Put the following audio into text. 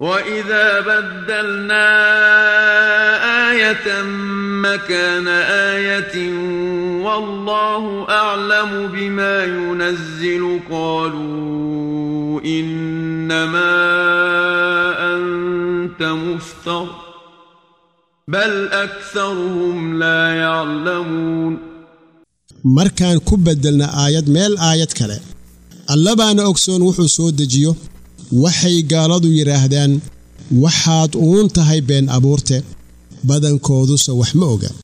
واذا بدلنا ايه مكان ايه والله اعلم بما ينزل قالوا انما انت مفتر بل اكثرهم لا يعلمون markaan ku beddelna aayad meel aayad kale allabaana ogsoon wuxuu soo dejiyo waxay gaaladu yidhaahdaan waxaad uun tahay been abuurte badankooduse wax ma oga